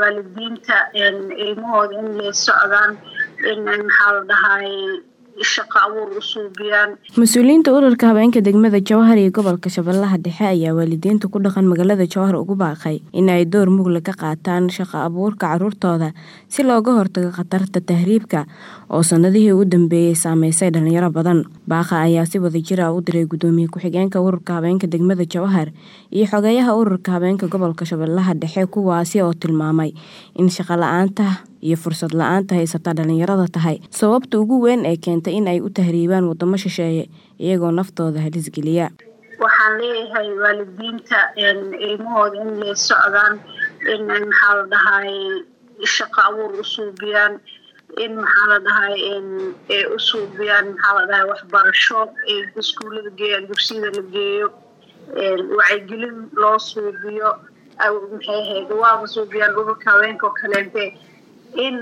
waalidiinta ilmahooda in lay socdaan in maxaa la dhahay shaqo abuur u suubiyaan mas-uuliyiinta ururka habeenka degmada jowhar iyo gobolka shabeellaha dhexe ayaa waalidiinta ku dhaqan magaalada jowhar ugu baaqay in ay door mugla ka qaataan shaqo abuurka caruurtooda si looga hortago khatarta tahriibka oo sanadihii ugu dambeeyey saameysay dhalinyaro badan baaqa ayaa si wada jir ah u diray gudoomiye ku-xigeenka ururka habeenka degmada jowhar iyo xogeeyaha ururka habeenka gobolka shabeellaha dhexe kuwaasi oo tilmaamay in shaqo la-aanta iyo fursad la-aanta haysata dhalinyarada tahay sababta ugu weyn ee keentay in ay u tahriibaan wadamo shisheeye iyagoo naftooda halisgeliya waxaan leeyahay waalidiinta ilmahooda in lay socdaan in maxaa la dhahay shaqo abuur u suubiyaan in maxaa la dhahay ay u suubiyaan maxaa la dhahay waxbarasho ay iskuullada geeyaan dugsiyada la geeyo wacyigelin loo suubiyo maxay ahayd waaba suubiyaan ururka haweenka oo kaleente in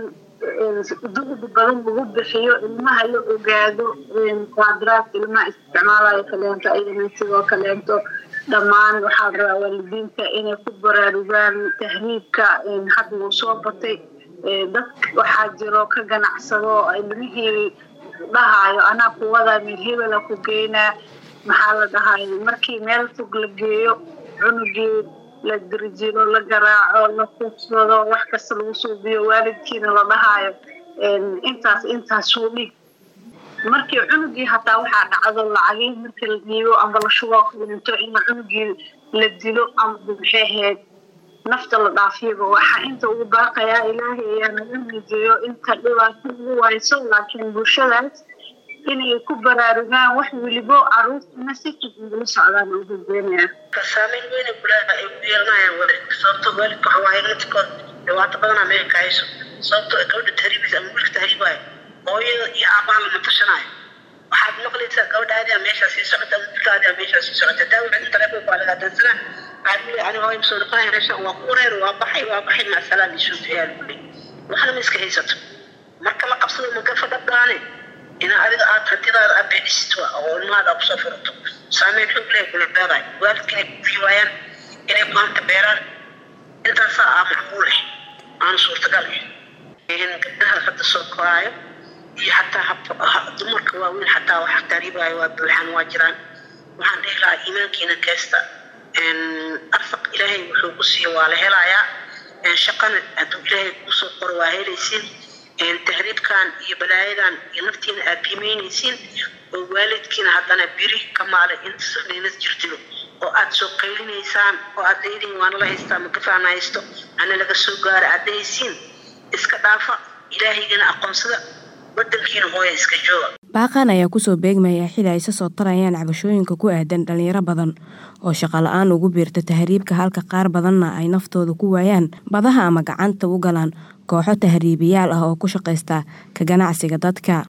duqdi badan lagu bixiyo ilmaha la ogaado quadraadka ilmaha isticmaalayo kaleento ayadana sidoo kaleento dhammaan waxaa rabaa waalidiinta inay ku baraarugaan tahriibka hadda wuu soo batay dad waxaa jiro ka ganacsado ilmihii dhahayo anaa kuwadaa meel hebela ku geynaa maxaa la dhahay markii meel fog la geeyo cunugii la dirjilo la garaaco la kuugsado wax kasta lagu suubiyo waalidkiina la dhahaayo intaas intaasuu dhig markii cunugii hataa waxaa dhacdo lacagii markii la dhiibo amba la shuboo kalinto in cunugii la dilo amba maxay ahayd nafta la dhaafiyaba waxaa inta ugu baaqayaa ilaahay ayaa naga mijeeyo inta dhibaato ugu wayso laakiin bulshadaas inay ku baraarugaan wax welibo caruurtana si fudud ula socdaan ugu geenaya saameyn weyna gulaha ay ku yeelanayaan waalidka sababto waalidka waxa waaye midkood dhibaato badanaa meel ka hayso sababto gabadha tahriibaysa ama wiilka tahriibaayo hooyada iyo aabaha lama tashanaayo waxaad maqlaysaa gabadhaadiyaa meeshaa sii socota wiilkaadiyaa meeshaa sii socota daa wixii taleefonka waa lagaa dansanaa waxaad leeyahay aniga hooyo masoo noqonaya meesha waa ku wareer waa baxay waa baxay maasalaam iyo suufiyaa lagu leeyahay waxna ma iska haysato marka la qabsado magafa dhabdaane inaa adiga aad hantidaada aad beedhisid oo ilmahaada kusoo furato saameyn xoog leh kula beedaay waalidka inay kufii waayaan inay maanta beeraan intaasaa aa macquul eh aan suurtagal eh gabdhaha hadda soo koraayo iyo xataa dumarka waaweyn xataa wax taariibaayo waa buuxaan waa jiraan waxaan dhihi lahaa iimaankiina keesta arsaq ilaahay wuxuu ku siiyo waa la helayaa shaqana hadduu ilaahay kuusoo qoro waa helaysiin tahriibkan iyo balaayadan iyo naftiina aad qiimeynaysiin oo waalidkiina haddana biri ka maalay intasninas jirtiro oo aad soo qaylinaysaan oo aad leedihin waana la haystaa magafaan haysto ana laga soo gaara aad dhahaysiin iska dhaafa ilaahaygiina aqoonsada wadankiina hooya iska jooga baaqan ayaa kusoo beegmaya xili ay sasoo tarayaan cabashooyinka ku aadan dhalinyaro badan oo shaqo la-aan ugu biirta tahriibka halka qaar badanna ay naftooda ku waayaan badaha ama gacanta u galaan kooxo tahriibiyaal ah oo ku shaqaysta ka ganacsiga dadka